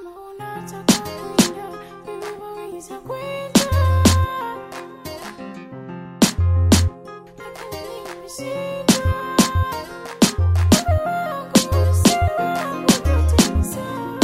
Kama unataka kwenda, mimi waweza kwenda. Lakini nimeshindwa. Wewe wangu, si wangu, vyote ni sawa.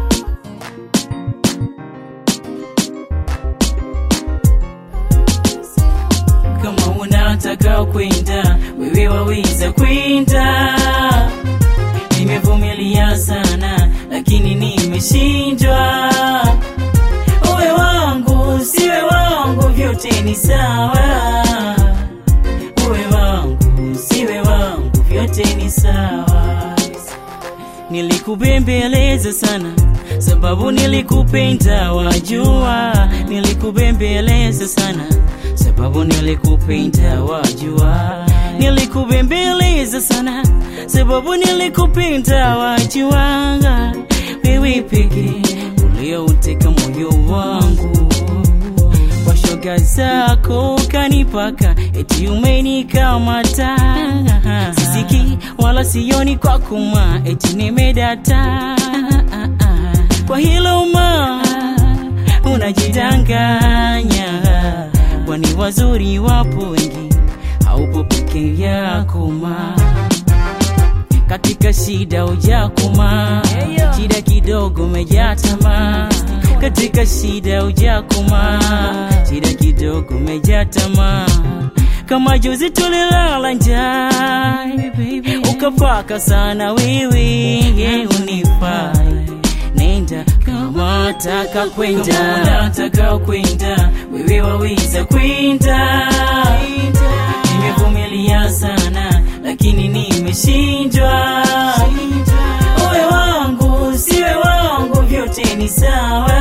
kama unataka kwenda wewe waweza kwenda nimevumilia sana lakini nimeshindwa uwe wangu siwe wangu vyote ni sawa uwe wangu siwe wangu vyote ni sawa nilikubembeleza sana sababu nilikupenda wajua nilikubembeleza sana sababu nilikupenda wajua nilikubembeleza sana sababu nilikupenda wajua wewe pekee uliouteka moyo wangu kwa shoga zako kanipaka eti umenikamata sisiki wala sioni kwa kuma eti nimedata kwa hilo ma unajidanganya kwani wazuri wapo wengi haupo peke yako ma katika shida ujakuma shida kidogo umejatama katika shida ujakuma shida kidogo umejatama kama juzi tulilala njaa ukapaka sana wewe unifai nenda kama taka kwenda nataka kwenda wewe waweza kwenda nimevumilia sana lakini nimeshindwa uwe wangu siwe wangu vyote ni sawa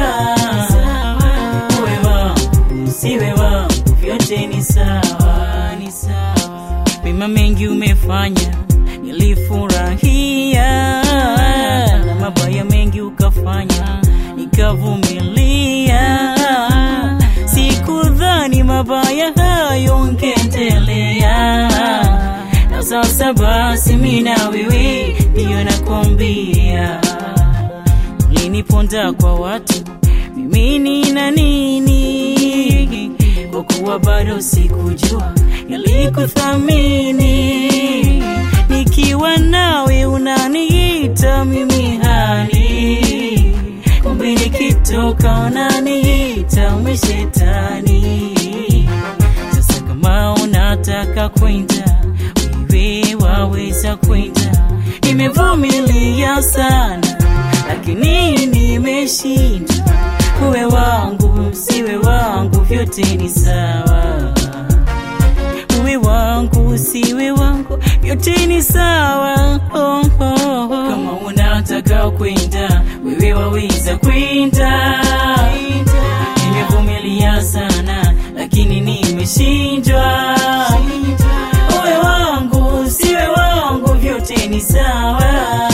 uwe wangu siwe wangu vyote ni sawa ni sawa mema mengi umefanya nilifurahia na mabaya mengi ukafanya nikavumilia sikudhani mabaya hayo ungeendelea na sasa basi mina wewe ndiyo nakwambia uliniponda kwa watu mimi nina nini kwa kuwa bado sikujua yalikuthamini nikiwa nawe unaniita mimi hani kumbe nikitoka unaniita umeshetani sasa kama unataka kwenda wewe waweza kwenda nimevumilia sana lakini nimeshindwa uwe wangu siwe wangu vyote ni sawa uwe wangu siwe wangu vyote ni sawa oh, oh, oh. kama unataka kwenda wewe waweza kwenda nimevumilia sana lakini nimeshindwa uwe wangu siwe wangu vyote ni sawa